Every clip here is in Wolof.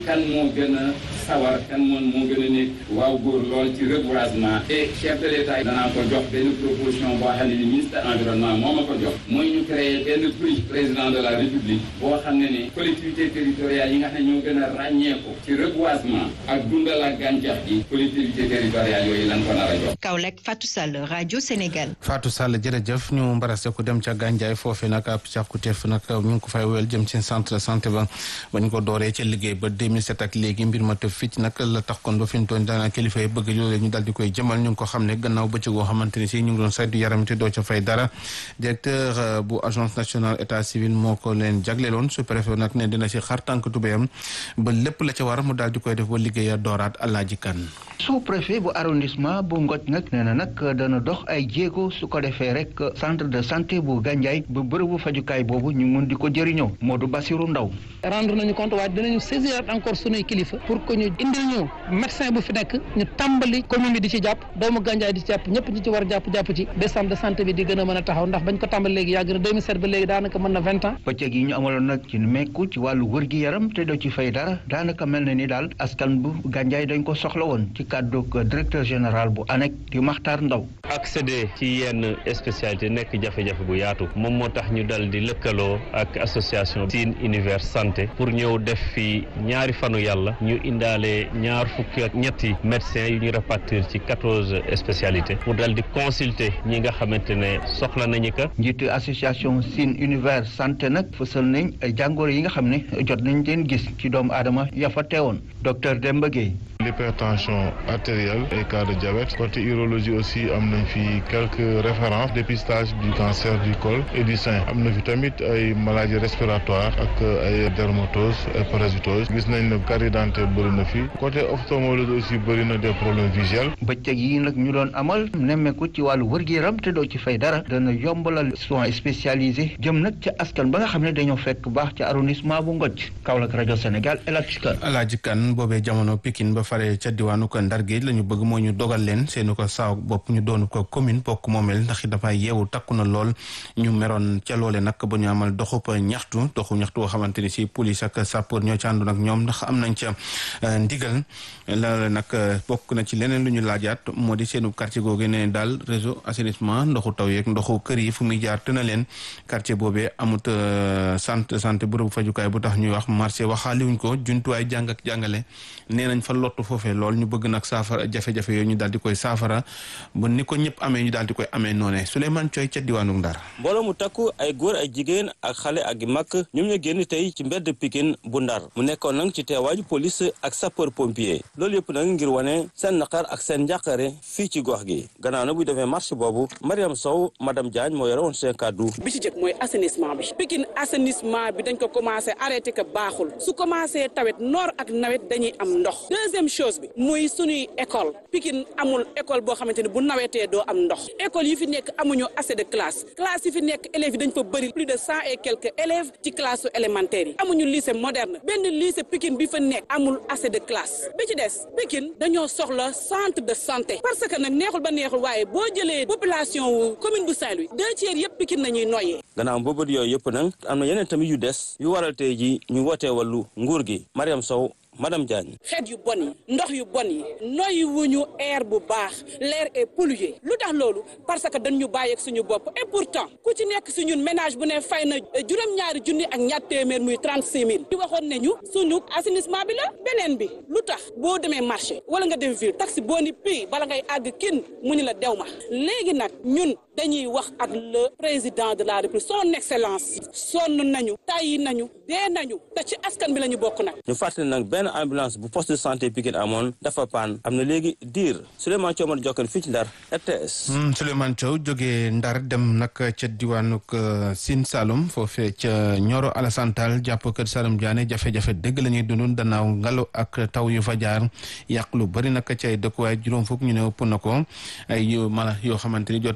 kan moo gën a sawar kan moom moo gën a nekk waaw góor lool ci reboisement et chef de l'état danaa ko jox benn proposition boo xam ne ni ministre environnement moo ma ko jox mooy ñu créer benn prix président de la république boo xam ne ni collectivité territoriale yi nga xam ne ñoo gën a ràññeeku ci reboisement ak dundal ak gàncax gi collectivité territoriale yooyu lan ko nar a jox Kaolack Fatou Sall rajo Sénégal Fatou Sall jërëjëf ñu mbarase ko dem ca Gandiaye foofee nag ab càkkuteef nag ñu ngi ko fay wéyal jëm ci centre de santé ba bañ ko dooree ca liggéey ba 2007 ak léegi mbir ma tëf fii nag la tax kon ba fi ñu toon daana kilifa yi bëgg loolee ñu daal di koy jëmal ñu ngi ko xam ne gannaaw bëccëg goo xamante ni si ñu ngi doon saytu yaram te doo ca fay dara directeur bu agence nationale état civil moo ko leen jagleeloon su préfet nag ne dina si xar tànk tubéyam ba lépp la ca war mu daal di koy def ba liggéeya dooraat Alaaji Kan sous préfet bu arrondissement bu Ngoj nag nee na nag dana dox ay jéego su ko defee rek centre de santé bu Gandiaye bu bërëbu fajukaay boobu ñu mun di ko jëriñoo Modou Bassirou Ndaw rendre nañu compte waaye dinañu saisir encore sunuy kilifa pour que ñu indil ñu médecin bu fi nekk ñu tàmbali commune bi di ci jàpp doomu Gandiaye di ci jàpp ñëpp ñi ci war a jàpp jàpp ci ba centre de santé bi di gën a mën a taxaw ndax bañ ko tàmbali léegi yàgg na 2007 ba léegi daanaka mën na vingt ans bëccëg yi ñu amaloon nag ci mekku ci wàllu wër gi yaram te doo ci fay dara daanaka mel na ni daal askan bu Gandiaye dañ ko soxla woon ci kàddu directeur général bu ANEC di Maxtaar Ndaw accéder ci yenn spécialité nekk jafe-jafe bu yaatu moom moo tax ñu dal di lëkkaloo ak association Sine Univers Santé pour ñëw def fi ñaari fanu yàlla ñu indaale ñaar fukki ak ñetti médecins yu ñu répartir ci quatorze spécialités pour dal di consulter ñi nga xamante ne soxla nañu ka njiitu association Sine Univers Santé nag fësal nañ ay jàngoro yi nga xam ne jot nañ leen gis ci doomu aadama ya fa teewoon docteur Demba Gueye l'hypertension artérielle et cas de diabète côté urologie aussi am nañ fi quelques références dépistage du cancer du col et du sein am na fi tamit ay maladies respiratoires ak ay dermatose et parasitose gis nañ ne carie dentaire bëri na fi côté ophtalmologie aussi bëri na des problèmes visuels bëccëg yi nag ñu doon amal nemmeeku ci wàllu wër-gu-yaram te doo ci fay dara dana yombalal soins spécialisés jëm nag ca askan ba nga xam ne dañoo fekk baax ci arrondissement bu Ngoj Kaolack rajo Sénégal El Hadj Kan Alaaji Kan boobee jamono Pikine ba fare ca diwaanu ko Ndar Géej la ñu bëgg moo ñu dogal leen seenu ko saaw bopp ñu doonu ko commune bokk moomeel ndax dafay yeewu takku na lool ñu meroon ca loole nag ba ñu amal doxub ñaxtu doxu ñaxtu boo xamante ni si police ak sapeur ñoo ci àndoon ak ñoom ndax am nañ ca ndigal la nag bokk na ci leneen lu ñu laajaat moo di seenu quartier googu ne daal réseau assainissement ndoxu taw yeeg ndoxu kër yi fu muy jaar tëna leen quartier boobee amut santé santé bërëbu fajukaay bu tax ñuy wax marché waxaaliwuñ ko jumtuwaay jàng ak jàngale nee nañ fa lottu foofee lool ñu bëgg nag saafara jafe-jafe yooyu ñu daal di koy saafara ba ni ko ñëpp amee ñu daal di koy amee noone Souleymane Coy ca diwaanu Ndar mbooloo mu takku ay góor ay jigéen ak xale ak mag ñoom ñu génn tey ci mbedd Pikine bu Ndar mu nekkoon nag ci teewaaju police ak sapeur pompier loolu yëpp nag ngir wane seen naqar ak seen njàqare fii ci gox gi gannaaw na buy defee marche boobu Mariam Sow madame Diagne moo yore woon seen kàddu bi ci jëkk mooy assainissement bi Pikine assainissement bi dañ ko commencé arrêté que baaxul su commencé tawet noor ak nawet dañuy am ndox deuxième chose bi muy suñuy école Pikine amul école boo xamante ne bu nawetee doo am ndox école yi fi nekk amuñu assez de classe classe yi fi nekk élèves yi dañ fa bëri plus de cent et quelques élèves ci classe élémentaire yi amuñu lycée moderne benn lycée Pikine bi fa nekk amul assez de classe bi ci des Pikine dañoo soxla centre de santé parce que nag neexul ba neexul waaye boo jëlee population wu commune bu Saint-Louis deux tiers yëpp Pikine nañuy noyyee gannaaw boobu yooyu yëpp nag am na yeneen tamit yu des yu waral tey ji ñu wootee wàllu nguur gi Mariam Sow madame Diagne xeet yu bon yi ndox yu bon yi noyyi wuñu air bu baax l'air est pollué lu tax loolu parce que dañ ñu bàyyeeg suñu bopp et pourtant ku ci nekk si ñun ménage bu ne fay na juróom-ñaari junni ak ñaar téeméer muy trente six mille ñu waxoon ne ñu suñu assainissement bi la beneen bi lu tax boo demee marché wala nga dem ville taxi boo ni pii bala ngay àgg kin mu ñu la dew ma léegi nag ñun dañuy wax ak le président de la république son excellence sonn nañu tàyyi nañu dee nañu te ci askan bi la ñu bokk nag ñu fàttali nag benn ambulance bu poste de santé Pikine amoon dafa paan am na léegi diir Souleymane Thiaw ma jokkal fii ci Ndar RTS. Souleymane Thiaw jógee Ndar dem nag ca diwaanuk Sine Saloum foofee ca Nioro Alassane Tall jàpp kër Saloum Diané jafe-jafe dëgg la ñuy dund gannaaw ngelaw ak taw yu fa jaar yàq lu bari nag ci ay dëkkuwaay juróom fukk ñu ne ëpp na ko ay mala yoo xamante ni jot nañoo ñàkk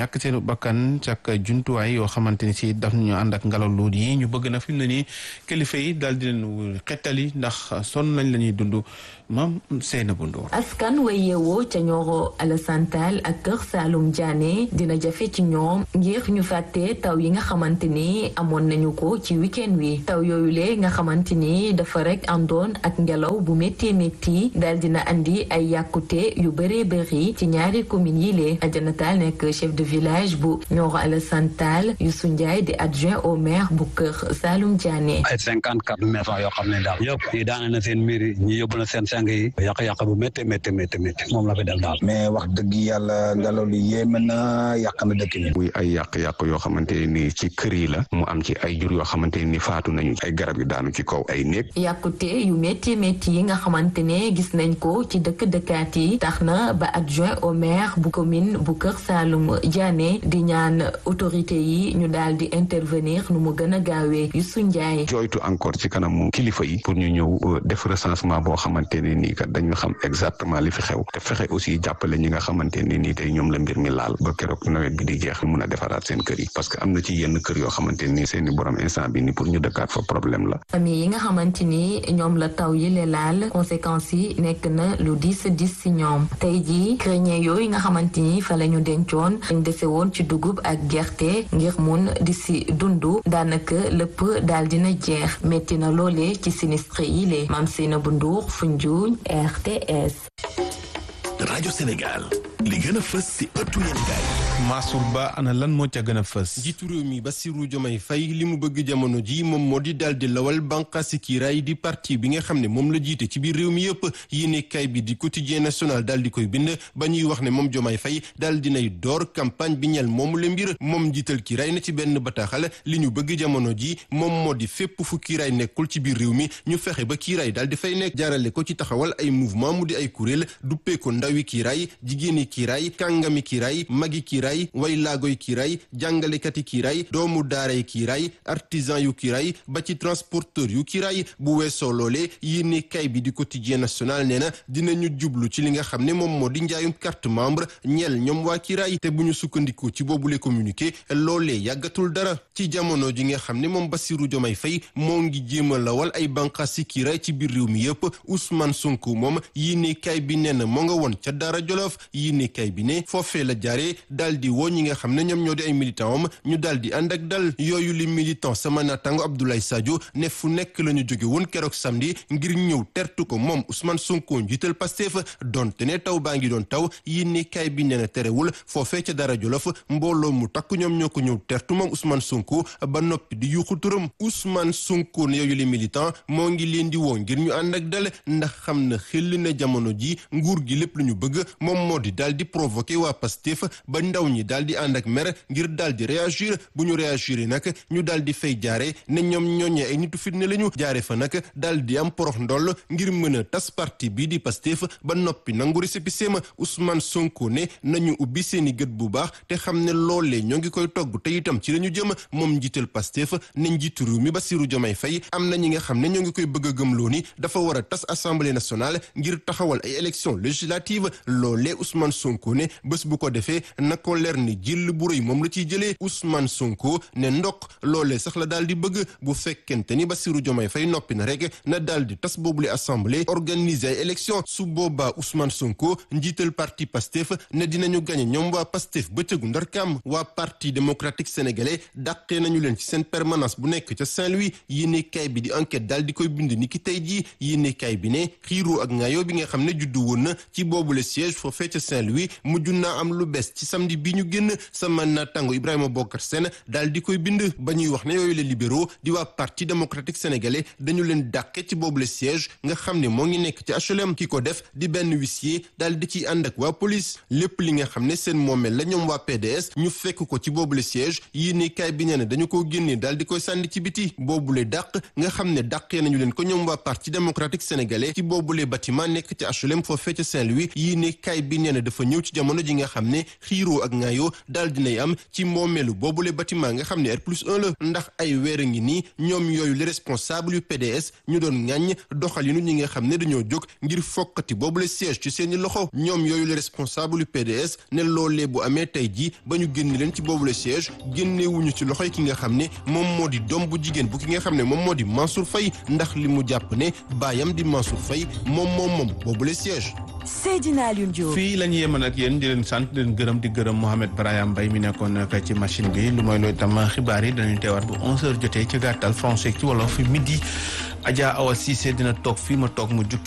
ñàkk seen bakkan cak jumtuwaay yoo xamante ni si daf ñu ànd ak ngelaw lu yi ñu bëgg na fi mu ne nii kilifa yi daal di leen xettali ndax sonn nañ la ñuy dund maam Seyna bu Ndoor askan wa yeewoo ca Nioro Alassane Tall ak Kër Saalum Diané dina jafe ci ñoom ngir ñu fàtte taw yi nga xamante ni amoon nañu ko ci week-end wi taw yooyu le nga xamante ni dafa rek àndoon ak ngelaw bu métti métti daal dina andi ay yàkkute yu bëree bëri ci ñaari communes yi lee Adjana Tall nekk chef de village bu Nioro Alassane Tall Youssou Ndiaye di adjoint au maire bu Kër Saalum Diané. ay cinquante quatre maisons yoo xam ne daal yëpp ñi daane na seen miir yi ñi yóbbu na seen sang yi yàq-yàq bu métti métti métti métti moom la fi def daal mais wax dëgg yàlla ngelaw li yéeme na yàq na dëkk bi muy ay yàq-yàq yoo xamante ni ci kër yi la mu am ci ay jur yoo xamante ni faatu nañu ay garab yu daanu ci kaw ay néeg yàqute yu métti métti yi nga xamante ne gis nañ ko ci dëkk dëkkaat yi tax na ba adjoint au maire bu commune bu Kër Saalum Diané di ñaan autorité yi ñu daal di intervenir nu mu gën a gaawee Youssou Ndiaye jooytu encore ci kanamu kilifa yi pour ñu ñëw def recensement boo xamante ne nii kat dañu xam exactement li fi xew te fexe aussi jàppale ñi nga xamante ne nii tey ñoom la mbir mi laal ba keroog nawet bi di jeex mun a defaraat seen kër yi parce que am na ci yenn kër yoo xamante ni seeni borom instant bi ni pour ñu dëkkaat fa problème la famille yi nga xamante ni ñoom la taw yi le laal conséquences yi nekk na lu diis diis si ñoom tey jii grenier yooyu nga xamante ni fa la ñu dencoon dañ dese woon ci dugub ak gerte ngir mun di si dundu daanaka lépp daal dina jeex métti na loole ci sinistre yi le Mame Seynabou Ndour Foundiougne RTS. rajo Sénégal li gën a fës si ëttu yéenekaay Mansour Ba ana lan moo ca gën a fës. jiitu réew mi Bassirou Diomaye Faye li mu bëgg jamono ji moom moo di daal di lawal bànqaasi kiiraay di parti bi nga xam ne moom la jiite ci biir réew mi yëpp yéenekaay bi di quotidien national daal di koy bind ba ñuy wax ne moom Diomaye Faye daal dinay door campagne bi ñel moomu la mbir moom jiital kiiraay na ci benn bataaxal li ñu bëgg jamono ji moom moo di fépp fu kiiraay nekkul ci biir réew mi ñu fexe ba kiiraay daal di fay nekk jaarale ko ci taxawal ay mouvement mu di ay kuréel duppee ko ndawi kiiraay jigéeni kiiraay kàngami kiiraay magi kiiraay way laagoy kiiraay jàngalekati kiiraay doomu daaray kiiraay artisan yu kiiraay ba ci transporteur yu kiiraay bu weesoo loolee yéene kay bi di quotidien national nee na dinañu jublu ci li nga xam ne moom moo di njaayum carte membre ñeel ñoom waa kiiraay te bu ñu sukkandikoo ci boobule communiqué loolee yàggatul dara ci jamono ji nga xam ne moom Bassirou Diomaye Faye moo ngi jéem a lawal ay bànqaas si kiiraay ci biir réew mi yëpp Ousmane Sonko moom yéene kay bi nee na moo nga woon ca Daara Jolof yéene kay bi ne foofee la jaaree daal di woo ñi nga xam ne ñoom ñoo di ay militant am ñu daal di ànd ak dal yooyu li militant sama naataango Abdoulaye Sadio ne fu nekk la ñu jóge woon keroog samedi ngir ñëw tertu ko moom Ousmane Sonko njiital Pastef donte ne taw baa ngi doon taw yéene kay bi nee na terewul foofee ca Daara Jolof mbooloo mu takku ñoom ñoo ko ñëw tertu moom Ousmane Sonko ba noppi di yuuxu turam Ousmane Sonko ne yooyu li militant moo ngi leen di woo ngir ñu ànd ak dal ndax xam na xel na jamono ji nguur gi lépp lu ñu bëgg moom moo di daal di provoqué waa Pastef ba ndaw ñi daal di ànd ak mer ngir daal di réagir bu ñu réagir nag ñu daal di fay jaare ne ñoom ñooñee ay nitu fitne la ñu jaare fa nag daal di am porox ndoll ngir mën a tas parti bii di Pastef ba noppi nangu récépissé ma Ousmane Sonko ne nañu ubbi seeni gët bu baax te xam ne loolee ñoo ngi koy togg te itam ci la ñu jëm moom njiital Pastef ne njiitu réew mi Bassirou Diomaye Faye am na ñi nga xam ne ñoo ngi koy bëgg a gëmloo ni dafa war a tas assemblée nationale ngir taxawal ay élections législatives loolee Ousmane Sonko ne bés bu ko defee na ko leer ni jël bu rëy moom la ciy jëlee Ousmane Sonko ne ndok loolee sax la daal di bëgg bu fekkente ni Bassirou Diomaye Faye noppi na rek na daal di tas boobule assemblée organiser ay élection su boobaa Ousmane Sonko njiital parti Pastef ne dinañu gañe ñoom waa Pastef bëccëgu ndar kam waa parti démocratique sénégalais dàqee nañu leen ci seen permanence bu nekk ca Saint-Louis yéene kaay bi di enquête daal di koy bind ni ki tey jii yéene kaay bi ne xiiroo ak ngaayoo bi nga xam ne juddu woon na ci boobule siège foofee ca Saint-Louis mujj naa am lu bees ci samedi bi ñu génn sama naataango Ibrahima Bokar Sène daal di koy bind ba ñuy wax ne yooyu les libéraux di waa parti démocratique sénégalais dañu leen dàqe ci boobule siège nga xam ne moo ngi nekk ci HLM ki ko def di benn huissier daal di ciy ànd ak waa police lépp li nga xam ne seen moomeel la ñoom waa PDS ñu fekk ko ci boobule siège yéene kaay bi nee na dañu ko génnee daal di koy sànni ci biti boobule dàq nga xam ne dàqee nañu leen ko ñoom waa parti démocratique sénégalais ci boobule bâtiment nekk ci HLM foofee ca Saint-Louis yéene kaay bi nee na dafa ñëw ci jamono ji nga xam ne xiiroo ak ŋaayoo daal dinay am ci moomeelu boobule bâtiment nga xam ne R plus 1 la ndax ay weer a ngi nii ñoom yooyu les responsables yu PDS ñu doon ŋàññ doxalinu ñi nga xam ne dañoo jóg ngir fokkati boobule siège ci seeni loxo ñoom yooyu les responsables yu PDS ne loolee bu amee tey jii ba ñu génn leen ci boobule siège génnewuñu ci loxoy ki nga xam ne moom moo di doom bu jigéen bu ki nga xam ne moom moo di Mansour Faye ndax li mu jàpp ne baayam di Mansour Faye moom moom moom boobule siège Seydina Alioune Diop fii la ñu yemoon ak yéen di leen sant di leen gërëm di gërëm Mohamed Brahim Mbaye mi nekkoon ak ci machine bi lu mooy loolu itam xibaar yi danañu teewaat bu 11h jotee ci gàttal français ci wolof midi Adja Awa Cissé dina toog fii ma toog mu jukki